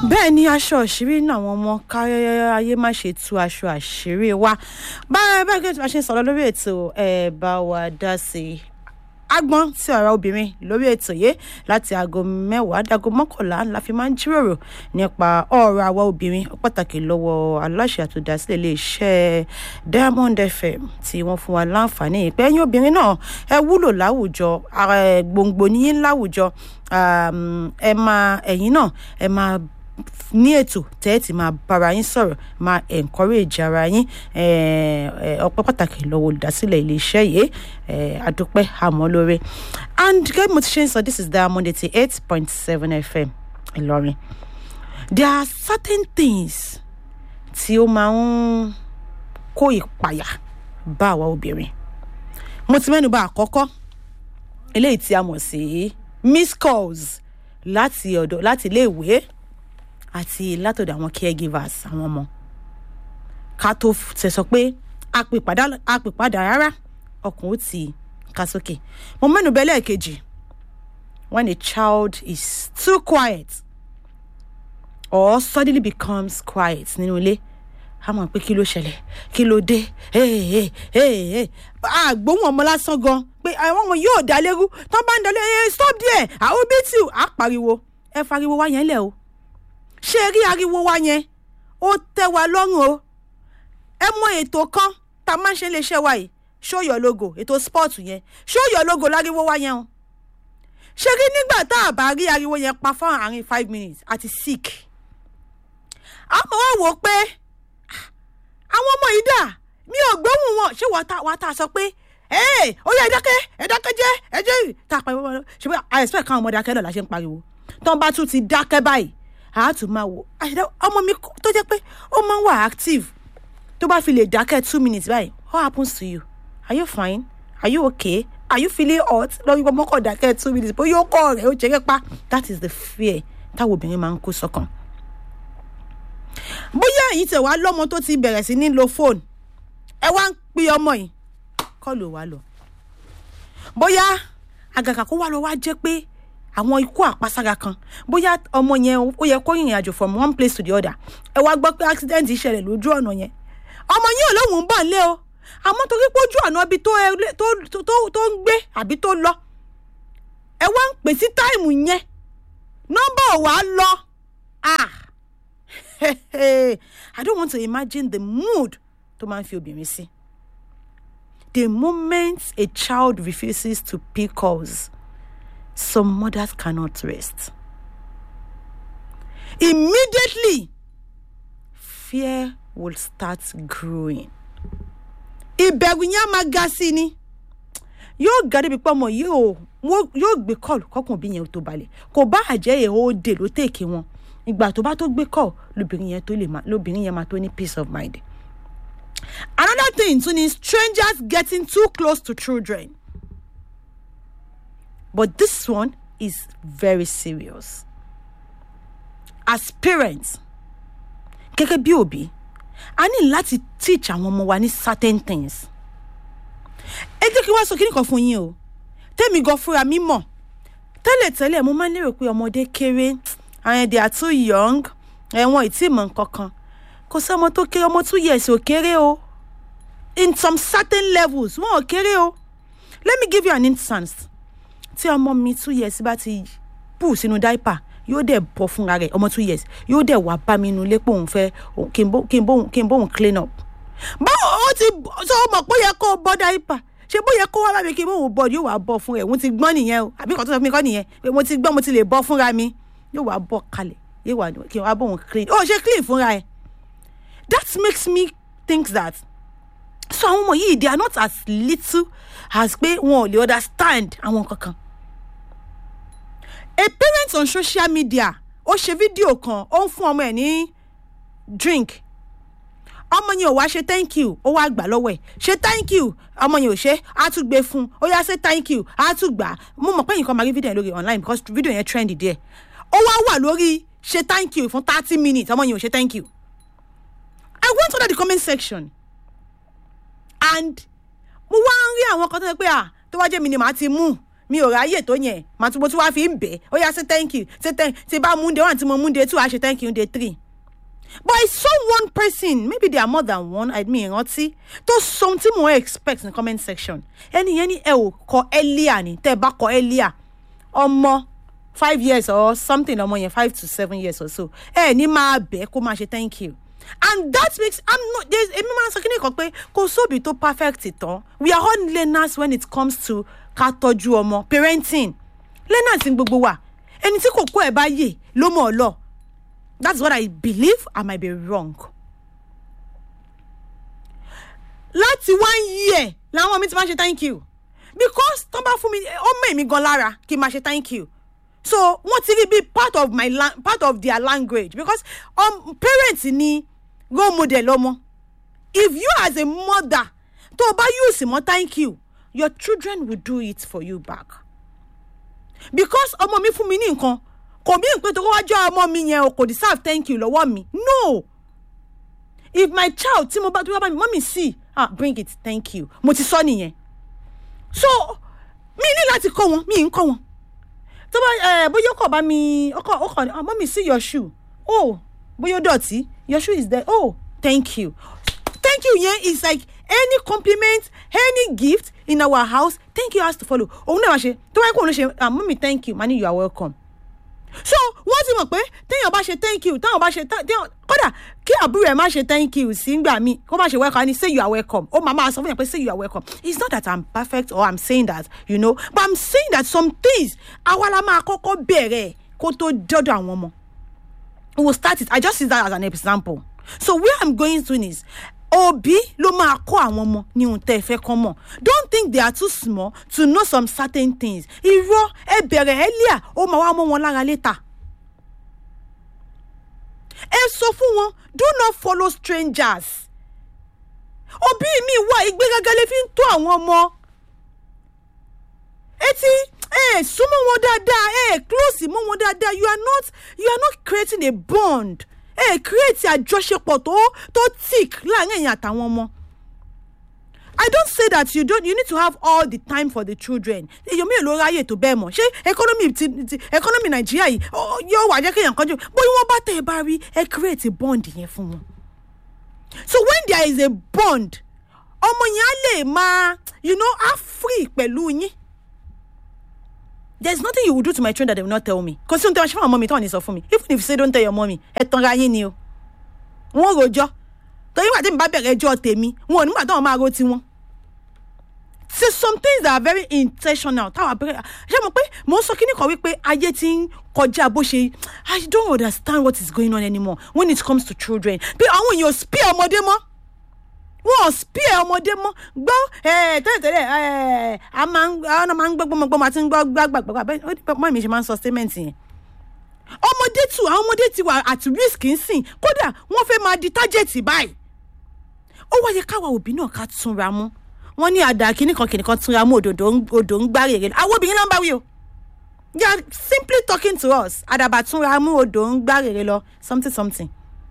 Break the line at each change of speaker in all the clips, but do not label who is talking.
bẹ́ẹ̀ ni aṣọ àṣírí náà àwọn ọmọ káyáyáyé má ṣe tú aṣọ àṣírí wa báyọ̀ bẹ́ẹ̀ kí wọ́n ṣe sọ̀rọ̀ lórí ètò ẹ̀ bá wa dá sí i agbọ́n tí ọ̀rọ̀ obìnrin lórí ètò yìí láti aago mẹ́wàá dago mọ́kànlá la fi máa ń jíròrò nípa ọ̀rọ̀ àwa obìnrin ó pàtàkì lọ́wọ́ aláṣẹ àtòdásílẹ̀ iléeṣẹ́ diamond fm tí wọ́n fún wa láǹfààní ìpè ẹ̀yin obìnrin náà ẹ wúlò láwùjọ gbòǹgbò níyìn láwùjọ ẹ máa ẹ̀yin náà ẹ máa ní ètò tẹ́ ẹ ti máa bára yín sọ̀rọ̀ máa encourage ara yín ọpẹ́ pàtàkì lọ́wọ́ olùdásílẹ̀ iléeṣẹ́ yìí adúpẹ́ àmọ́ lóore and gẹ́gẹ́ mo ti ṣe ń sọ this is diamond eighty eight point seven fm ìlọrin there are certain things tí ó máa ń kó ìpayà bá àwa obìnrin mo ti mẹ́nu bà àkọ́kọ́ eléyìí tí a mọ̀ sí miss calls láti ọ̀dọ̀ láti iléèwé àti látọ̀dọ̀ àwọn caregivers àwọn ọmọ ká tó ṣe sọ pé àpèpadà rárá ọkàn ó ti ká sókè mo mẹ́nu bẹ́ lẹ́ẹ̀kejì when a child is too quiet or suddenly becomes quiet nínú ilé a mọ̀ pé kí ló ṣẹlẹ̀ kí ló dé àgbóhùn ọmọ lásán gan pé àwọn ọmọ yóò dá lérú tó bá ń dá lérú stop there àwọn bí tí a pariwo ẹ fariwo wá yẹn lẹ o ṣé rí ariwo wa yẹn ó tẹ́ wa lọ́rùn o ẹ mọ ètò kan tá a máa ń ṣe léṣẹ́ wa yìí show your logo ètò sport yẹn show your logo láriwo wa yẹn o ṣé rí nígbà tá a bá rí ariwo yẹn pa fún àárín five minutes àti sick àmọ́ wá wò ó pé àwọn ọmọ yìí dà mi ò gbóhùn wọn ṣé wàá tá a sọ pé ee ó yẹ ẹ dákẹ́ ẹ dákẹ́ jẹ́ ẹ jẹ́ tá a pariwo wọn ṣe pé i expect káwọn ọmọ dákẹ́ náà la ṣe ń pariwo tó ń bá tún ti dákẹ́ báyìí a tún máa wò ọmọ mi tó jẹ́ pé ó máa ń wà active tó bá fi lè dákẹ́ two minutes báyìí what happens to you are you fine are you okay are you feeling hot lọ́wọ́ ìgbà mọ́kàn dákẹ́ two minutes bóyá ó kọ́ rẹ̀ ó jẹ́rẹ́ pa that is the fear táwọn obìnrin máa ń kó sọ́kàn. bóyá èyí tẹ̀ wá lọ́mọ tó ti bẹ̀rẹ̀ sí ní lo fóònù ẹ wá ń pe ọmọ yìí kọ́ ló wá lọ. bóyá àgàkà kó wá lọ wá jẹ́ pé àwọn ikú àpasára kan bóyá ọmọ yẹn ó yẹ kó rìnrìn àjò from one place to the other ẹ wá gbọ́ pé accident ṣẹlẹ̀ lójú ọ̀nà yẹn ọmọ yẹn ò lóun ń bọ̀ nílé o àmọ́ torí pé ojú ọ̀nà ibi tó ń gbé àbí tó lọ ẹ wá ń pè sí táìmù yẹn nọ́mbà ò wá lọ ah I don't want to imagine the mood tó máa ń fi obìnrin sí the moment a child refuses to pick calls some mothers cannot rest. Immediately, fear will start growing. Ìbẹ̀rù yẹn á máa ga sí ni. Yóò ga débi pé ọmọ yóò yóò gbé kọ́ọ̀lù kọ́kùn bí yẹn tó balẹ̀. Kò bá àjẹ́ yẹn ó dè ló tèké wọn. Ìgbà tó bá tó gbé kọ́ọ̀ lóbìnrin yẹn tó lè máa lóbìnrin yẹn máa tó ní peace of mind. Another thing too is strangers getting too close to children. But this one is very serious. As parents, gẹ́gẹ́ bí òbí, a ní láti teach àwọn ọmọ wa ní certain things. Ẹ jẹ́ kí wá sọ kíní kan fún yín o. Tẹ́mi gan fúnra mi mọ̀. Tẹ́lẹ̀tẹ́lẹ̀ mo máa ń lérò pé ọmọdé kéré. Àwọn they are too young. Ẹ̀wọ̀n ìtì mọ̀ nǹkan kan. Kò sí ọmọ tó kéré ọmọ two years ò kéré o. In some certain levels, wọn ò kéré o. Let me give you an instance tí ọmọ mi two years bá ti pù sínú dáìpà yóò dẹ̀ bọ́ fúnra rẹ̀ ọmọ two years yóò dẹ̀ wá bá mi inú ilé pé òun fẹ́ kí n bóun clean up. báwo ó ti sọ ọmọ pé ó yẹ kó o bọ́ dáìpà ṣé bó yẹ kó wá bá mi kí n bóun bọ́ yóò wá bọ́ fún rẹ̀ òun ti gbọ́n nìyẹn o àbí kan tó sọ fún mi kọ́ nìyẹn pé mo ti gbọ́n mo ti lè bọ́ fúnra mi yóò wá bọ́ kalẹ̀ yóò wá kí n wá bóun clean ó ṣe clean fúnra ẹ̀ that makes me think that so àwọn ọmọ yìí they are not as little as pé wọn ò lè understand àwọn kankan a parent on social media ó ṣe fídíò kan ó ń fún ọmọ ẹ ní drink ọmọ yẹn ò wá ṣe thank you ó wá gbà lọ́wọ́ ẹ̀ ṣe thank you ọmọ yẹn ò ṣe á tún gbé fún ó yá ṣe thank you á tún gbà mo mọ̀ pé nǹkan máa rí fídíò yẹn lórí online because fídíò yẹn trend díẹ̀ ó wá wà lórí ṣe thank you fún thirty minutes ọmọ yẹn ò ṣe thank you I went under the comment section and mo wá ń rí àwọn kan tó ṣe pé à tó wá jẹ́ mi ni màá ti mú mi ò ráyè tó yẹn màá tún mo tún wá fi ń bẹ̀ ó yá say thank you say thank tí bá mú un day one tí mo mú un day two á ṣe thank you day three but I saw one person maybe there are more than one I mean ìrántí tó sọ ohun tí mo expect in comment section ẹni yẹn ní ẹ ò kọ earlier ni tẹ́ ẹ bá kọ earlier ọmọ five years or something ọmọ yẹn five to seven years or so ẹ ní máa bẹ̀ kó máa ṣe thank you and that makes i'm not there's èmi máa ń sọ kíní kan pé kò sóbì tó perfect tán we are all learners when it comes to ká tọ́jú ọmọ parenting learners ní gbogbo wa ẹni tí kò kó ẹ̀ bá yè ló mọ̀ ọ́ lọ that's what i believe i might be wrong láti one year làwọn mi ti máa ń ṣe thank you because tó bá fún mi ó mọ̀ èmi gan lára kí n máa ṣe thank you so wọ́n ti rí bí part of my la part of their language because um, parents ni role model ọmọ if you as a mother tó o bá use mọ́ thank you your children will do it for you back because ọmọ mi fún mi ní nǹkan kò bí nǹkan tó kọ́ wájú ọmọ mi yẹn o kò deserve thank you lọ́wọ́ mi no if my child tí mo bá tó bá mi mọ́mí sí ah bring it thank you mo ti sọ nìyẹn so mi ní láti kọ́ wọn mi ń kọ́ wọn tó bá ẹ bóyá ọkọ bá mi ọkọ ọkọ ah mọ́mí see your shoe oh bóyá ó dọ̀tí your shoe is there oh thank you thank you yẹn is like any compliment any gift in our house thank you has to follow òun náà wá ṣe tó wáyé kó òun ló ṣe ah mọ́mí thank you mani you are welcome so wọ́n ti mọ̀ pé téèyàn bá ṣe thank you táwọn bá ṣe téèyàn kódà kí àbúrò ẹ̀ má ṣe thank you sí ngbà mí kó má ṣe welcome ni say you are welcome ó máa máa sọ fún yàn pé say you are welcome it's not that i'm perfect or i'm saying that you know but i'm saying that some things àwa la máa kọ́kọ́ bẹ̀rẹ̀ kó tó dọ́dọ̀ àwọn ọmọ we will start it i just use that as an example so where i'm going to is òbí ló máa kọ́ àwọn ọmọ ní ohun tẹ́ ẹ fẹ́ kọ́ mọ̀ don't think they are too small to know some certain things irọ́ ẹ bẹ̀rẹ̀ ẹ lẹ́à ó máa wá mọ́ wọn lára létà ẹ sọ fún wọn do not follow strangers òbí mi wà ìgbéraga lè fi ń tó àwọn ọmọ etí ẹ súnmọ́ wọn dáadáa ẹ close mọ́ wọn dáadáa you are not you are not creating a bond ẹ hey, create àjọṣepọ̀ tó tó thick láàrin ẹ̀yin àtàwọn ọmọ. I don't say that you don't you need to have all the time for the children. èèyàn mi ò lọ ráyè tó bẹ́ẹ̀ mọ̀ ṣé economy ti ti economy Nàìjíríà yìí yóò wà jẹ́ kéèyàn kan jù bóyá wọ́n bá tẹ̀ ẹ bá rí ẹ create a bond yẹn fún wọn. So when there is a bond ọmọ yẹn á lè máa you know á free pẹ̀lú yín there's nothing you will do to my children that they will not tell me kò sí ohun tí wọ́n ṣe fún àwọn ọmọ mi tí wọ́n ní sọ fún mi even if you say don't tell your mommy ẹ tanra yín ni o wọ́n rojọ́ torí wà tẹ́mi bá bẹ̀rẹ̀ ẹjọ́ tèmi wọn ò nígbà táwọn máa ro tiwọn. so some things that are very intentional táwọn abẹ́rẹ́ ṣé mo pé mo ń sọ kíní kan wípé ayé ti ń kọjá bó ṣe I don't understand what is going on anymore when it comes to children bí àwọn èèyàn spare ọmọdé mọ́ wọn ò spare ọmọdé mọ́ gbọ́ tẹ́lẹ̀tẹ́lẹ̀ a máa ń máa ń gbọ́ gbọ́mọgbọ́mọ àti ń gbọ́ gbàgbàgbà bẹ́ẹ̀ mọ́ mi ṣe máa ń sọ statement yẹn ọmọdé tù àwọn ọmọdé ti wà at risk ń sìn kódà wọ́n fẹ́ máa di tájẹ̀tì báyìí ó wáyé káwa òbí náà ká túnra mú wọ́n ní àdá kìnnìkan kìnnìkan túnra mú òdòdó odò ń gbá rèrè àwọn obìnrin náà ń bá wí o they are simply talking to us àdàbà túnra mú odò ń gbá rèrè lọ something something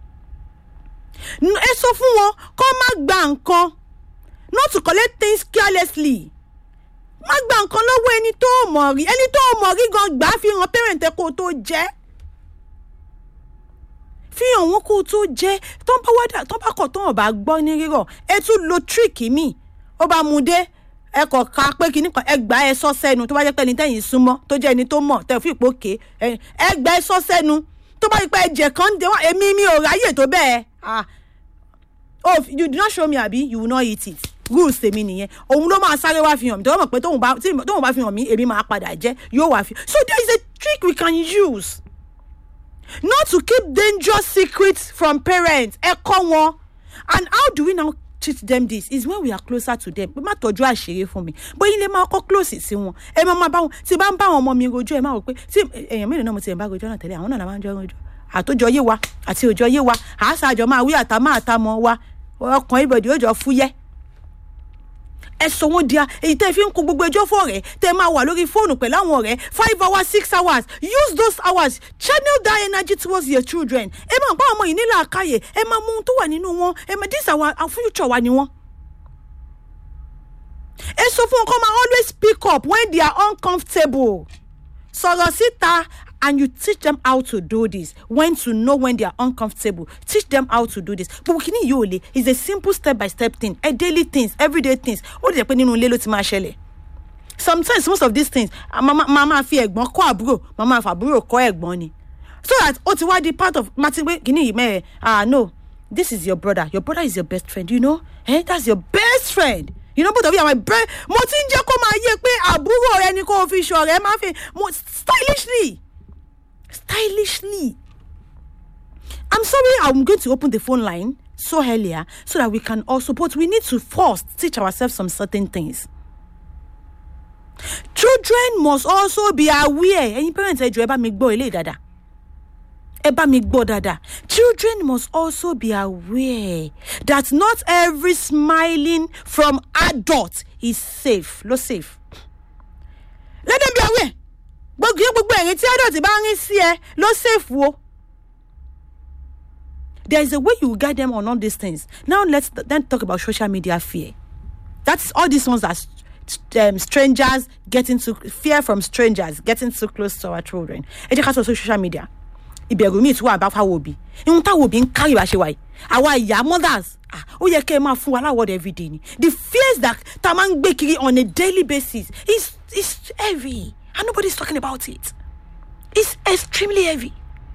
ẹ sọ fún wọn kó má gba nǹkan not to collect things carelessly má gba nǹkan lọ́wọ́ ẹni tó mọ̀ rí ẹni tó mọ̀ rí gan gbà á fi hàn parent kó o tó jẹ́ fi hàn wọn kó o tó jẹ́ tó ń bá wádà tó ń bá kọ̀ tó ń bá gbọ́ ní rírọ̀ ẹ tún lo trick mi ó bá mu dé ẹ kọ̀ ká pé kinní kan ẹ gbà ẹ sọ sẹ́nu tó bá jẹ́ pé ẹni tẹ́yìn súnmọ́ tó jẹ́ ẹni tó mọ̀ tẹ̀ fún ìpòkè ẹ gbà ẹ sọ sẹ́nu tó bá yí pé ẹ̀jẹ̀ kan ń dé wá èmi mi ò ráyè tó bẹ́ẹ̀ ah oh you do not show me abi you will not eat it rules tèmi nìyẹn òun ló máa sáré wá fi hàn mí tó mọ̀ pé tóun bá tóun bá fi hàn mí èmi máa padà jẹ́ yóò wá fi so there is a trick we can use not to keep dangerous secrets from parents ẹ kọ́ wọn and how do we now teach them this is when we are closer to them pé má tọ́jú àṣírí fún mi bóyá ilé máa kọ́ close sí wọn ẹ máa bá wọn tí bá ń bá àwọn ọmọ mi rojọ́ ẹ máa wò pé tí èèyàn mélòó náà mo ti ẹ̀ bá rojọ́ náà tẹ́lẹ̀ àwọn náà máa ń jọ rojọ́ àtòjọ yé wa àti òjọ yé wa àásàjọ máa wí àtàmọ́ àtàmọ́ wa ọkàn ibodè ó jọ fúyẹ́ ẹ sọ wọn di a èyí tẹ́ fi ń kó gbogbo ẹjọ́ fún ọ̀rẹ́ tẹ́ máa wà lórí fóònù pẹ̀lú àwọn ọ̀rẹ́ five hours six hours use those hours channel that energy towards your children ẹ máa bá ọmọ yìí nílò àkáyè ẹ máa mú ohun tó wà nínú wọn ẹ máa this our future wa ni wọn. ẹ sọ fún wọn kó máa always speak up when they are uncomfortable sọ̀rọ̀ síta and you teach them how to do this when to know when they are uncomfortable teach them how to do this gbogbo kìíní yìí ò le is a simple step by step thing a daily things everyday things ó lè jẹ́ pé nínú ilé ló ti máa ṣẹlẹ̀ sometimes most of these things máa máa fi ẹ̀gbọ́n kọ́ àbúrò máa máa fa àbúrò kọ́ ẹ̀gbọ́n ni so that ó ti wá di part of martin pé kìíní yìí mẹ́rẹ̀ ah no this is your brother your brother is your best friend you know eh that's your best friend you know both of you are my best mo ti ń jẹ́ kó máa yé pé àbúrò rẹ ni kó o fi ṣọ̀rẹ́ máa fi mo stylishly stylishly i'm sorry i'm going to open the phone line so earlier so that we can also but we need to first teach ourselves some certain things children must also be aware ẹyin parents ẹ jọ ẹ bá mi gbọ́ ilé dáadáa ẹ bá mi gbọ́ dáadáa children must also be aware that not every smiling from adult is safe ló safe let them be aware gbogbo gbogbo ẹ̀rín tí adult bá ń rí sí ẹ ló safe wo there is a way you guide them on all these things now let's then talk about social media fear that's all these ones are um, strangers getting too fear from strangers getting too close to our children ẹ jẹ́ ká sọ social media ìbẹ̀rù míì tí wà bá fáwọn òbí ihun táwọn òbí ń kárí bá ṣe wáyé àwa ìyá mothers ó yẹ kẹ́ ẹ máa fún wa láwọ̀dẹ̀ everyday ni the fears that ta máa ń gbé kiri on a daily basis is is heavy and nobody is talking about it it's extremely heavy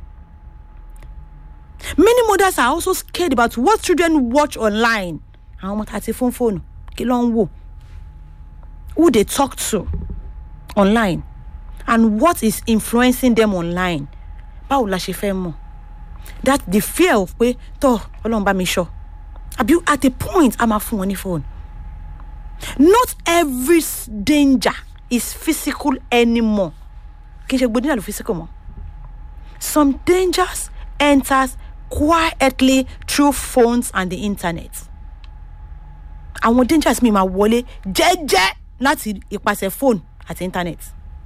many mothers are also scared about what children watch online àwọn ọmọ tá a ti fún fóònù kí ló ń wò who they talk to online and what is influencing them online báwo la ṣe fẹ́ mọ̀ that the fear of pé tọ́ ọlọ́run bá mi sọ àbí at a point a máa fún wọn ní phone not every danger is physical anymore kì í ṣe gbòdìyàn ló physical mọ́ some dangers enters quietly through phones and the internet àwọn dangers mi máa wọlé jẹ́jẹ́ láti ipasẹ̀ phone àti internet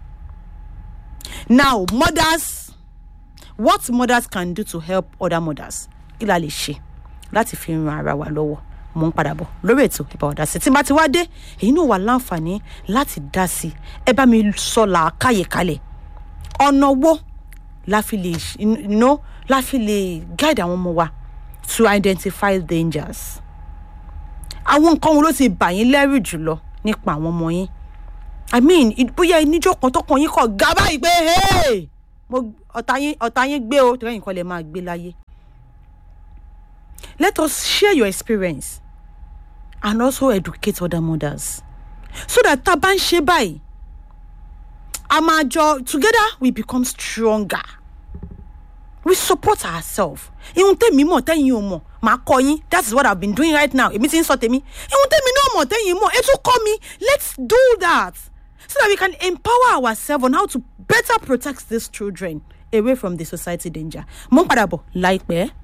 now mothers what mothers can do to help other mothers kí la lè ṣe láti fi ran ara wa lọ́wọ́ mo ń padà bọ̀ lórí ètò ìbá ọ̀dà sí tí n bá ti wá dé èyí náà wà láǹfààní láti dá sí ẹ bá mi sọ làákàyè kalẹ̀ ọ̀nà wo la fi lè you know, la fi lè guide àwọn ọmọ wa to identify dangers àwọn nǹkan wo ló ti bà yín lẹ́rù jùlọ nípa àwọn ọmọ yín i mean bóyá níjọ́ kan tọkàn yín kọ̀ ga báyìí pé hey mo ọ̀tá yín ọ̀tá yín gbé o tẹ́lẹ̀ nǹkan lè máa gbé láyé let us share your experience and also educate other mothers so that tá a bá ń ṣe báyìí a máa jọ together we become stronger we support ourselves ihun tèmi mọ̀ tẹ́yìn ò mọ̀ màá kọ́ yín that is what i have been doing right now èmi ti ń sọ tèmi ihun tèmi náà mọ̀ tẹ́yìn mọ̀ ẹ tún kọ́ mi let's do that so that we can empower ourselves on how to better protect these children away from the society danger mo ń padà bọ̀ láìpẹ́.